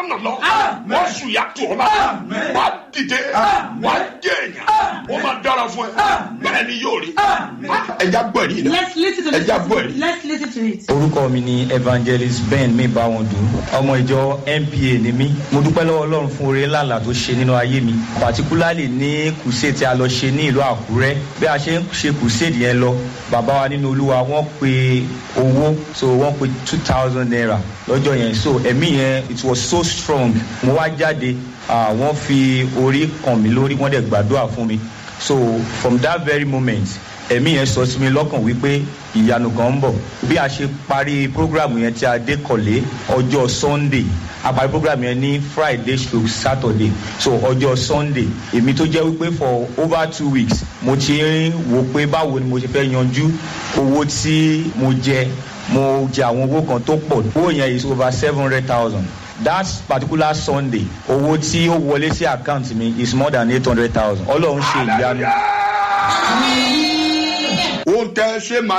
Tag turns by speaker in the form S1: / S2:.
S1: rọ́nà lọ wọ́n sùn yà tó ọba wà á dìde wà á jẹ èèyàn wọ́n máa dára fún ẹ bẹ́ẹ̀ ni yóò rí ẹja gbọ́ ẹ̀rí náà
S2: Let's listen to
S1: ẹja gbọ́ ẹ̀rí.
S2: this. Let's listen to it.
S3: orúkọ mi ni evangelist ben mibawondu ọmọ ìjọ npa ni mí mo dúpẹ́ lọ́wọ́ ọlọ́run fún oore ńláńlá tó ṣe nínú ayé mi particularly ní kùsè tí a lọ ṣe ní ìlú àkúrẹ́ bí a ṣe ń ṣe kùsè yẹn lọ bàbá wa nínú olúwa wọ́n pe owó so wọ́n pe two thousand naira lọ́jọ́ yẹn so ẹ̀mí yẹn it was so strong mo wá jáde ah, wọ́n fi orí kàn mí lórí wọ́n dẹ̀ gbàdúrà fún mi so from that very moment ẹ̀mí yẹn sọ sí mi lọ́kàn wípé ìyanu kan ń bọ̀ bí a ṣe parí program yẹn tí a dé kọ̀lé ọjọ́ sunday a parí program yẹn ní friday stroke saturday so ọjọ́ sunday èmi tó jẹ́ wípé for over two weeks mo ti ń wo pé báwo ni mo ṣe fẹ́ yanjú owó tí mo jẹ mo jẹ àwọn owó kan tó pọ̀ owó yẹn is over seven hundred thousand that particular sunday owó tí ó wọlé sí àkáǹtì mi is more than eight hundred thousand ọlọ́run ṣe ìyanu.
S1: ohun tẹ́ ẹ ṣe máa.